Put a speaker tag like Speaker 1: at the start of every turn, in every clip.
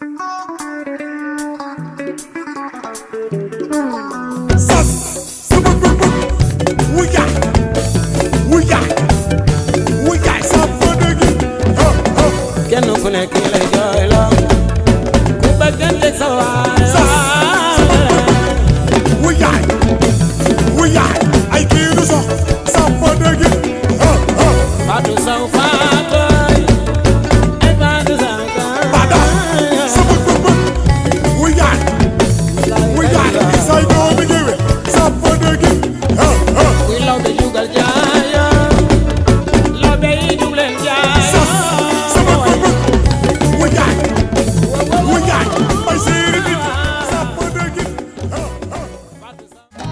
Speaker 1: sas sama bëgg wuyaay wuyaay wuyaay sa bëgg ha ha
Speaker 2: kenn ku nekk lay jooyloo ku bëggante sa waay
Speaker 1: wuyaay wuyaay ay kii du sox sa bëgg ha ha
Speaker 2: Fatou Sow Fatou ay Fatou Sow
Speaker 1: bada sama bëgg wuyaay wuyaay say doomi géwél sa bëgg ha ha
Speaker 2: kuy law be jugal jaayo law be yi jug leen
Speaker 1: sas sama
Speaker 2: jaayo
Speaker 1: bëgg wuyaay wuyaay ay séeri nit sa bëgg ha ha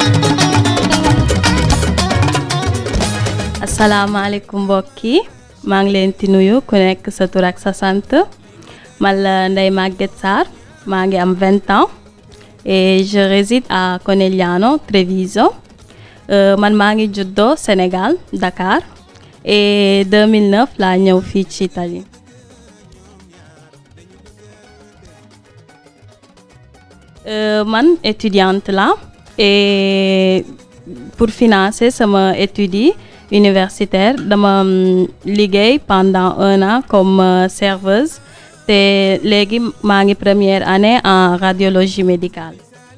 Speaker 3: asalaamaaleykum mbokk yi maa ngi leen di nuyu ku nekk sa tur ak sa sant man la Ndeye Maguette Sarr maa ngi am 20 ans et je réside à Conegliano Treviso Euh, man maa ngi juddoo Sénégal Dakar et 2009 laa ñëw fii ci Italie Euh, man étudiante la et pour financer sama études yi universitaire dama mm, liggéey pendant un an comme euh, serveuse te léegi maa ngi première année en radiologie médicale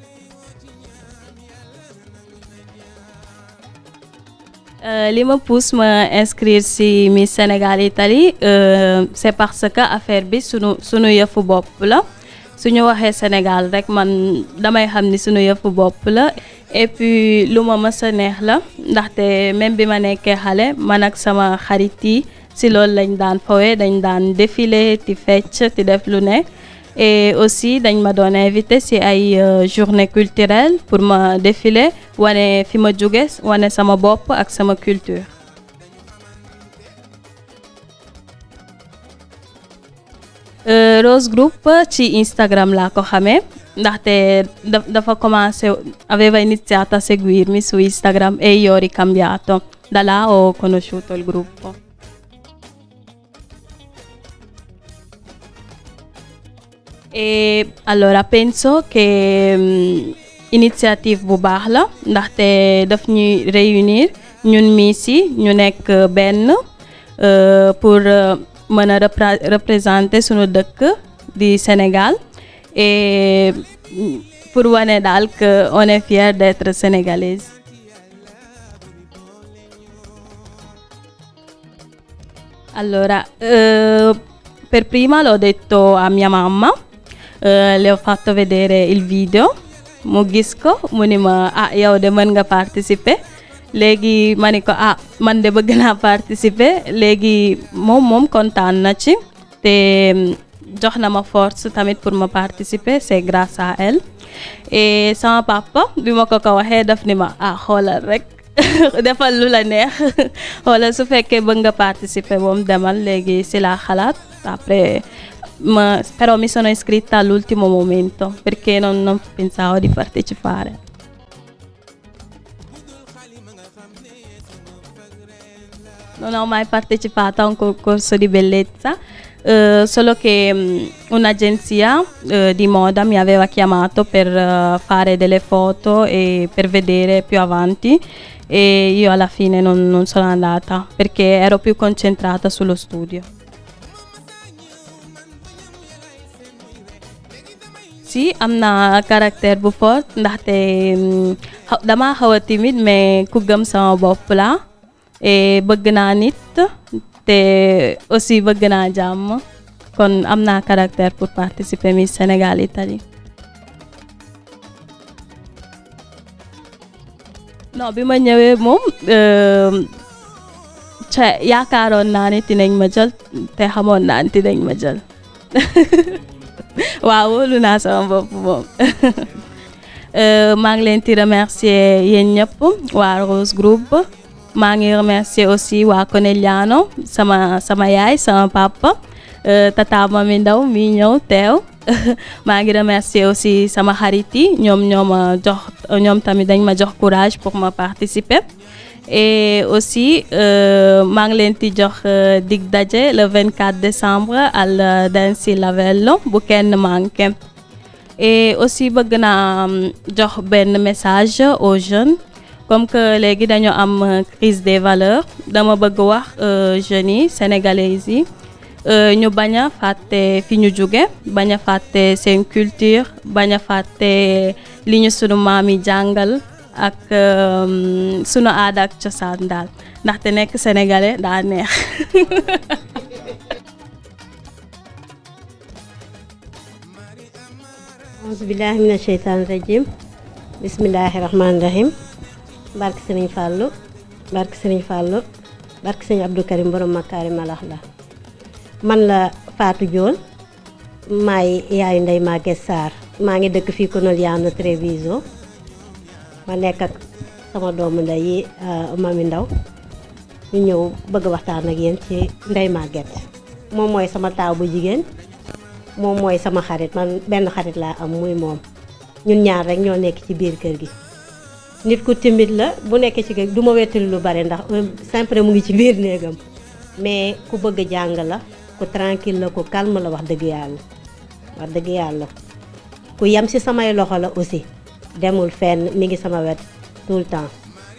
Speaker 3: Euh, li ma pousse ma inscrire ci Miss Sénégal Italie euh, c'est parce que affaire bi sunu sunu yëfu bopp la suñu waxee Sénégal rek man damay xam ni sunu yëfu bopp la et puis lu ma mës a neex la ndaxte même bi ma nekkee xale man ak sama xarit yi ci loolu lañ daan fowe dañ daan défilé ti fecc ti def lu ne et aussi dañ ma doon invité ci ay euh, journée culturelle pour ma défiler wane fi ma jóge wane sama bopp ak sama culture Euh, Rose Group ci Instagram laa ko xamee ndaxte da- dafa commencé aveva iniziato a seguirmi su Instagram e io ho ricambiato da là ho conosciuto il gruppo e allora penso che mm, initiative bu baax la ndaxte daf ñuy réunir ñun Miss yi ñu nekk benn euh, pour euh, mën a repra- représenter sunu dëkk di Sénégal et mm, pour wane daal que on est fier d'être sénégalaise Allora, eh, per prima l'ho detto a mia mamma, eh, le ho fatto vedere il video, mu gis ko mu ni ma ah yow de mën nga participer léegi ma ni ko ah man de bëgg naa participer léegi moom moom kontaan na ci te mm, jox na ma force tamit pour ma participer c'est grâce à elle et sama papa bi ma ko ko waxee daf ni ma ah xoolal rek defal lu la neex wala su fekkee bëgg nga participer moom demal léegi si laa xalaat après ma però mi sono iscritta all'ultimo momento perché non, non pensavo di partecipare non ho mai partecipato a un concorso di bellezza eh, solo che mh, un'agenzia eh, di moda mi aveva chiamato per eh, fare delle foto e per vedere più avanti e io alla fine non, non sono andata perché ero più concentrata sullo studio. si am na caractère bu fort ndaxte mm, xaw- dama xaw a timide mais ku gëm sama bopp la et bëgg naa nit te aussi bëgg naa jàmm kon am naa caractère pour participer Miss Sénégal Italie non bi ma ñëwee moom euh, ca yaakaaroon naa ni dinañ ma jël te xamoon naa ni dinañ ma jël waaw wóolu naa sama bopp moom Euh, maa ngi leen di remercier yéen ñëpp waa Rose Group maa ngi remercier aussi waa Conegliano sama sama yaay sama papa euh, tata mami ndaw mi ñëw teew maa ngi remercier aussi sama xarit yi ñoom ñoo ma jox ñoom tamit dañ ma jox courage pour ma participer et aussi euh, maa ngi leen di jox euh, dig daje le 24 décembre al Dansi Lavello bu kenn manqué et aussi bëgg naa um, jox benn message aux jeunes comme que léegi dañu am euh, crise des valeurs dama bëgg wax euh, jeunes yi sénégalais yi euh, ñu bañ a fàtte fi ñu jóge bañ a fàtte seen culture bañ a fàtte li ñu sunu maam yi jàngal ak euh, sunu aada ak cosaan daal ndaxte nekk sénégalais daa neex
Speaker 4: aousubillahi mina sheytaani rajim bismillahi rahmaani rahim barke sëriñ fàllu barke sëriñ fàllu barke sëriñ abdou karim borom makaari malax la man la Fatou Diol maay yaayu ndey Maguette Sarr maa ngi dëkk fii Conegliano Treviso ma nekk ak sama doomu ndey yi mami ndaw ñu ñëw bëgg waxtaan ak yéen ci ndey Maguette moom mooy sama taaw bu jigéen moom mooy sama xarit man benn xarit laa am muy moom ñun ñaar rek ñoo nekk ci biir kër gi nit ku timide la bu nekkee ci kër du ma wettali lu bare ndax sempre mu ngi ci biir néegam mais ku bëgg jàng la ku tranquille la ku calme la wax dëgg yàlla wax dëgg yàlla ku yem ci samay loxo la aussi demul fenn mi ngi sama wet tout le temps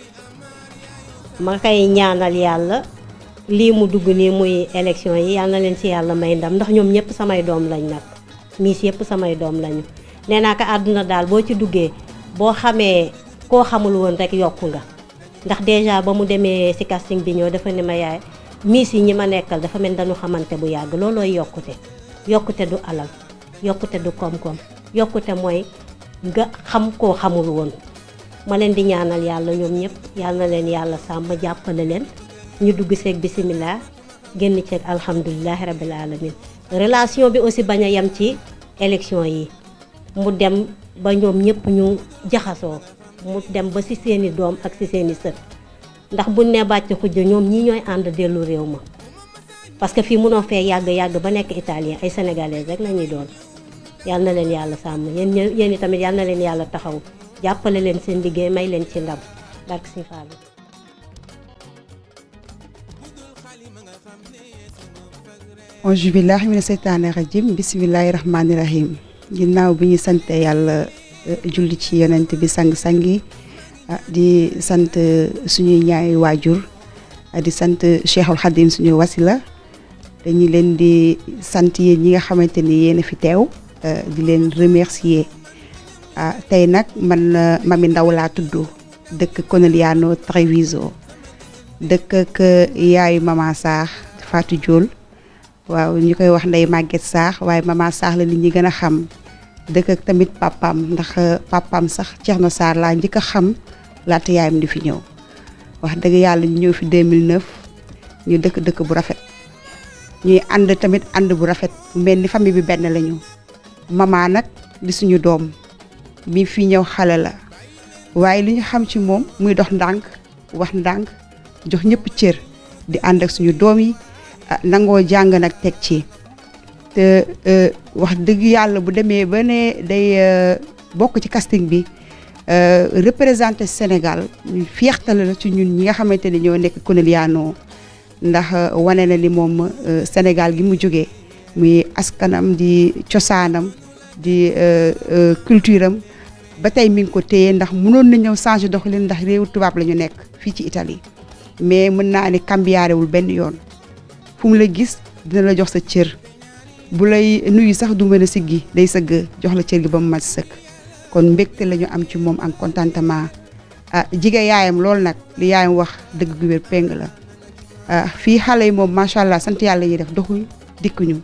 Speaker 4: ma koy ñaanal yàlla lii mu dugg nii muy élection yi yal na leen ci yàlla may ndam ndax ñoom ñëpp samay doom lañ nag miis yëpp samay doom lañu nee naa ko àdduna daal boo ci duggee boo xamee koo xamul woon rek yokku nga ndax déjà ba mu demee ci casting bi ñëw dafa ne ma yaay miis yi ñi ma nekkal dafa mel dañu xamante bu yàgg loolooy yokkute yokkute du alal yokkute du koom-koom yokkute mooy nga xam koo xamul woon ma leen di ñaanal yàlla ñoom ñëpp yal na leen yàlla sàmm jàppale leen ñu dugg seeg bisimilah génn ceeg alhamdulilahi rabil alamin relation bi aussi bañ a yem ci élection yi mu dem ba ñoom ñëpp ñu jaxasoo mu dem ba ci seeni doom ak ci seeni sët ndax buñ ne bàcc xujja ñoom ñii ñooy ànd dellu réew ma parce que fii mënoo fee yàgg yàgg ba nekk italien ay sénégalais rek la ñuy doon yal na leen yàlla sàmm yéen ñë- yéen i tamit yal na leen yàlla taxaw jàppale leen seen liggéey may leen ci ndam barke si Fallou
Speaker 5: auzu billahi mina seytaani rajim bisimilahi rahmaani rahim ginnaaw bi ñu sante yàlla eh, julli ci yonent bi sang-sang yi ah, di sant suñuy ñaari waajur ah, di sant Cheikhul Khadim suñu wasila dañu leen di sant yéen ñi nga xamante ni yéen a fi teew eh, di leen remercier ah tey nag man eh, Mami Ndaw laa tudd dëkk Conegliano Treviso dëkk ak yaayu Mama Sarr Fatou Diol waaw ñu koy wax ndey Maguette Sarr waaye Mama Sarr la nit ñi gën a xam dëkk ak tamit papaam ndax papaam sax Thierno Sarr laa njëkk a xam laata yaayam di fi ñëw wax dëgg yàlla ñu ñëw fi 2009 ñu dëkk dëkk bu rafet ñuy ànd tamit ànd bu rafet mel ni famille bi benn lañu mama nag di suñu doom bi fi ñëw xale la waaye li ñu xam ci moom muy dox ndànk wax ndànk jox ñëpp cër di ànd ak suñu doom yi ah, nangoo jàng nag teg ci te euh, wax dëgg yàlla bu demee ba ne day euh, bokk ci casting bi euh, représenté Sénégal ñu fiertal la ci ñun ñi nga xamante ni ñoo nekk Conegliano ndax wane na ni moom Sénégal gi mu jógee muy askanam di cosaanam di culture am ba tey mi ngi ko téye ndax mënoon na ñëw changer doxalin ndax réewu tubaab la ñu nekk fii ci Italie mais mën naa ne cambiarewul benn yoon fu mu la gis dina la jox sa cër bu lay nuyu sax du mën a siggi day sëgg jox la cër gi ba mu mat sëkk kon mbégte la ñu am ci moom ak contentement ah jige yaayam loolu nag li yaayam wax dëgg gu wér péng la ah fii xale yi moom macha allah sant yàlla yi def doxuñ dikkuñu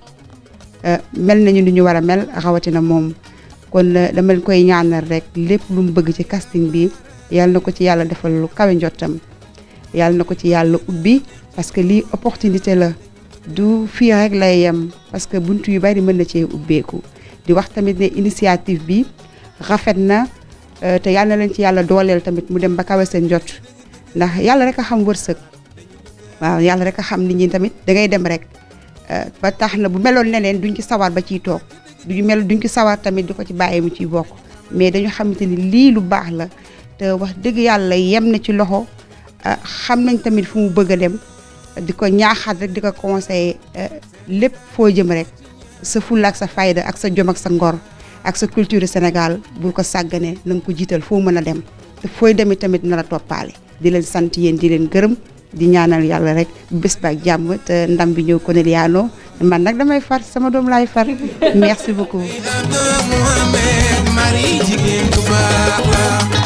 Speaker 5: mel nañu ni ñu war a mel rawatina moom kon dama leen koy ñaanal rek lépp lu mu bëgg ci casting bi yàlla na ko ci yàlla defal lu kawe njottam yàlla na ko ci yàlla ubbi parce que lii opportunité la du fii rek lay yem parce que buntu yu bari mën na cee ubbeeku di wax tamit ne initiative bi rafet na te yàlla na leen ci yàlla dooleel tamit mu dem ba kawe seen jot ndax yàlla rek a xam wërsëg waaw yàlla rek a xam nit ñi tamit da ngay dem rek ba tax na bu meloon neneen duñ ci sawar ba ciy toog duñu mel duñ ci sawar tamit di ko ci bàyyi mu ciy bokk mais dañu xamante ni lii lu baax la te wax dëgg yàlla yem na ci loxo ah, xam nañ tamit fu mu bëgg a dem di ko ñaaxaat rek di ko conseiller lépp foo jëm rek sa fulla ak sa fayda ak sa jom ak sa ngor ak sa culture Sénégal bul ko sàgganee na nga ko jiital foo mën a dem te fooy demee tamit na la toppaale di leen sant yéen di leen gërëm di ñaanal yàlla rek bés ba ak jàmm te ndam bi ñëw Corneliano man nag damay far sama doom laay far merci beaucoup
Speaker 6: Mohamed Marie jigéen bu baax la